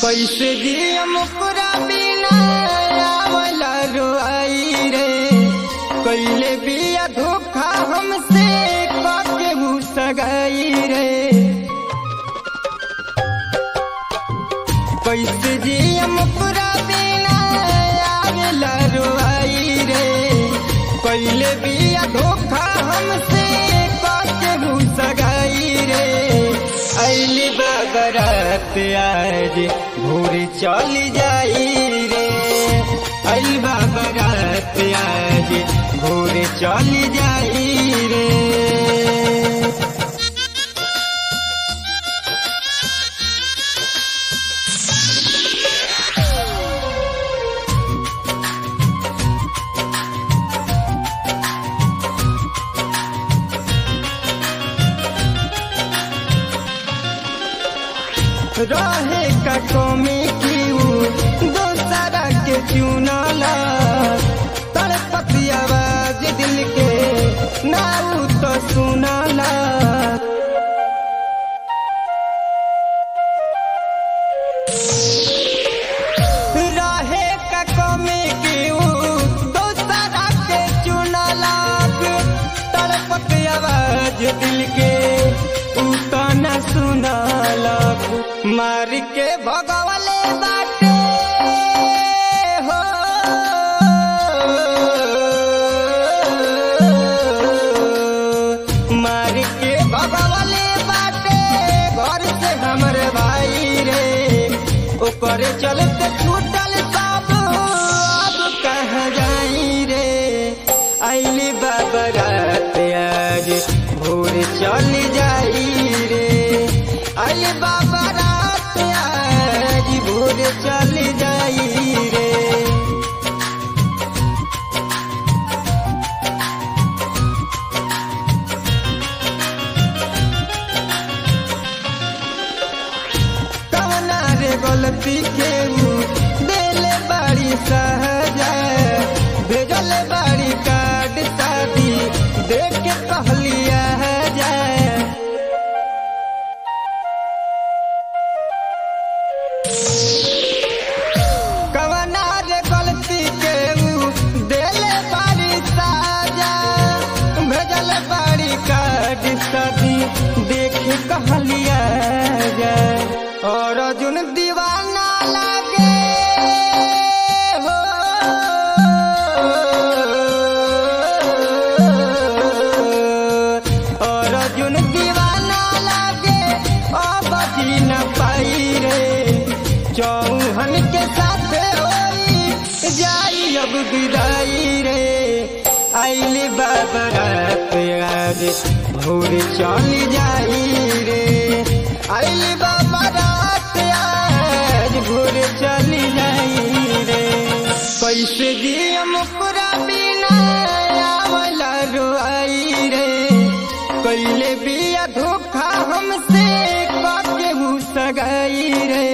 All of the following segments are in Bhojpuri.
कैसे दिया मुकरा बिना आवला रोआई रे कैले बिया धोखा हमसे काके सगाई रे कैसे जिया मुकरा बिना आवला रोआई रे कैले बिया धोखा हमसे काके सगाई रे अली बगरत आज भोर चल जाई रे अली बगरत आज भोर चल जाई रे रहे का कमी की दोसरा के चुनला तड़पती आवाज दिल के नाऊ तो सुनला रहे का कमी की दोसरा के चुनला तड़पती आवाज दिल के उ तो न सुनला मार के भगवले बाटे हो मार के भगवले बाटे घर से हमर भाई रे ओकर चलते छूटल सब अब कहाँ जाई रे आइली बाबरात आज भोर चल जाई रे आइली बाबरात आज भोर चल जाई रे कवना रे गलती के ऊ देले बाड़ी सहजा भेजल बाड़ी कार्ड शादी देख के कहलिया जाए कवना रे गलती के ऊ देले बाड़ी साजा भेजल बाड़ी कार्ड शादी देख के कहलिया जाए और अर्जुन दीवाना लागे हो और अर्जुन दीवाना लागे अब जी न पाई रे चौहन के साथ होई जाई अब विदाई रे आइली बाबरात आज भोर चल जाई रे आइली बाबरात आज भोर चल जाई रे कैसे दिया मुकरा बिना आवला रोआई रे कैले बिया धोखा हमसे काके सगाई रे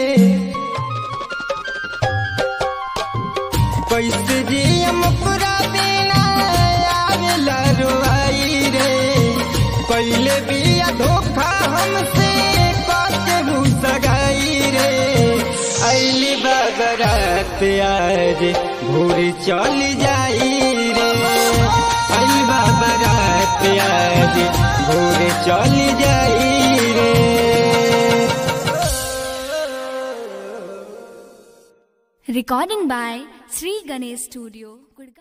कैसे जिया मुकरा बिना आवेला रोआई रे कैले बिया धोखा हमसे काके सगाई रे अली बगरात आज भोर चल जाई रे अली बगरात आज भोर चल जाई रे Recording by Sri Ganesh Studio, Gurgaon.